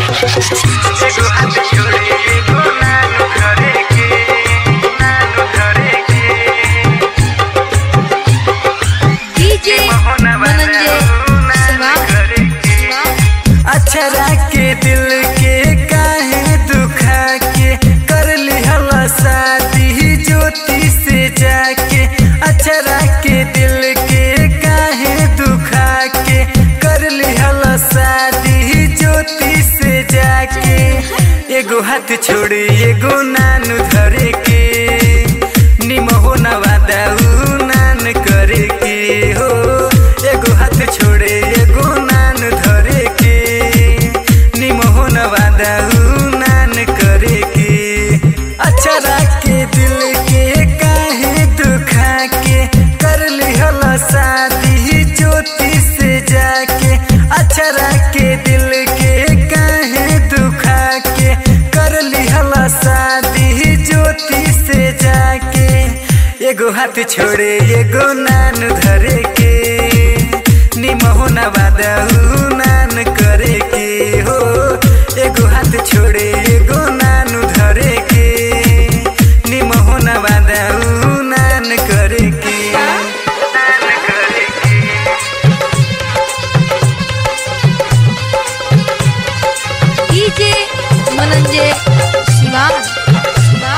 एगो हाथ छोड़े एगो नानू धरे के नानू धरे के डीजे मोहना मनंजे नानू शिवा धरे के अक्षरा के दिल के काहे दुखा के कर लिहल शादी ज्योति से जाके अक्षरा के दिल के काहे दुखा के कर लिहल शादी ज्योति से जाके एगो हाथ छोड़ी एगो नानू धरे के निमहो नवादाऊ नान करे के हो एगो हाथ छोड़े एगो नान धरे के निमहो नवादाऊ नान करे के अक्षरा के दिल के काहे दुखा के कर लिहल शादी ज्योति से जाके अक्षरा के दिल के काहे दुखा के कर लिहल शादी ज्योति से जाके एगो हाथ छोड़े एगो नान धरे के निमहो नवादाऊ नान करे के हो एगो हाथ छोड़े एगो नान धरे के निमहो नवादाऊ नान करे के नान करे के डीजे मनंजे शिवा शिवा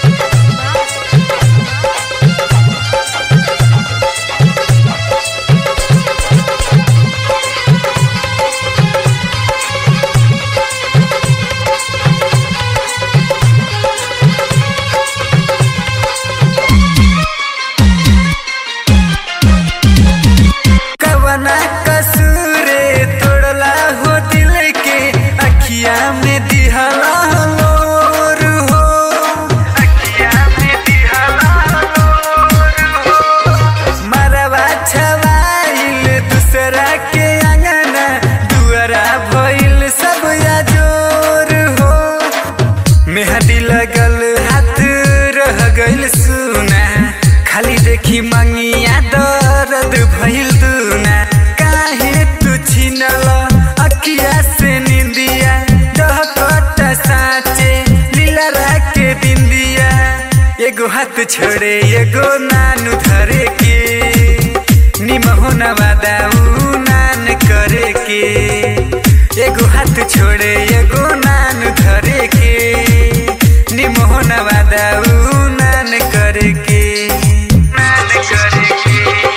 कवना कसूरे तोड़ला हो दिल के अखिया में दिहला लोर हो अखिया में दिहला लोर हो मरवा छवाइल दूसरा के अंगना दुआरा भइल सब याजोर हो मेहंदी लगल हाथ रह गइल सुना खाली देखी मंगिया दर्द भइल दुना काहे तू छिनल अखिया से निंदिया डहकट साचे लीला के बिंदिया एगो हाथ छोड़े एगो नानू धरे के निमहो नवादाऊ नान करे के एगो हाथ छोड़े एगो नान धरे के निमहो नवादाऊ नान करे के नान करे के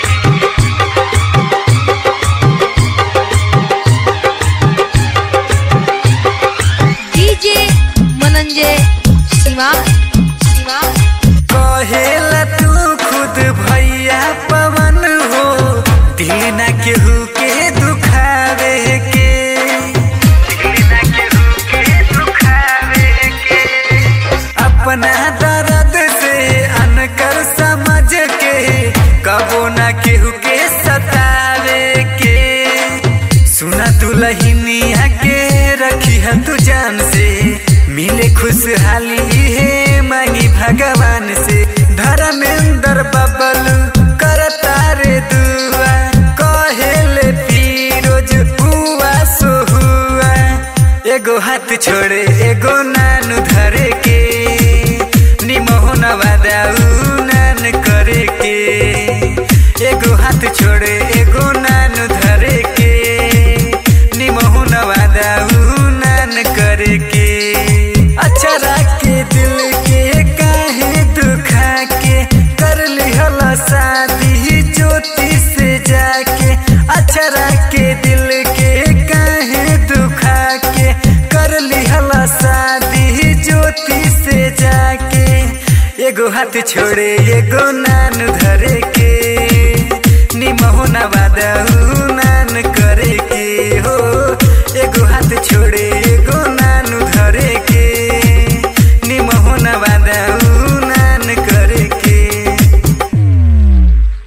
डीजे मनंजे शिवा शिवा कहेला तू खुद भैया पवन हो दिल ना केहू के दुखावे के दिल ना केहू के दुखावे के अपना दर्द से अनकर समझ के कबो ना केहू के सतावे के सुना तू लहिनिया के रखी है तू जान से मिले खुशहाली है मांगी भगवान से धर्मेंद्र बबल करता रे दुआ कहेले फिरोज हुआ सो हुआ एगो हाथ छोड़े एगो नानू धरे के निमहो नवादाऊ नान करे के एगो हाथ छोड़े एगो नानू धरे के निमहो नवादाऊ नान करे के अक्षरा के दिल के काहे दुखा के कर लिहल शादी ज्योति से जाके अक्षरा के दिल के काहे दुखा के कर लिहल शादी ज्योति से जाके एगो हाथ छोड़े एगो नान धरे के निमहो नवादाऊ नान करे के हो एगो हाथ छोड़े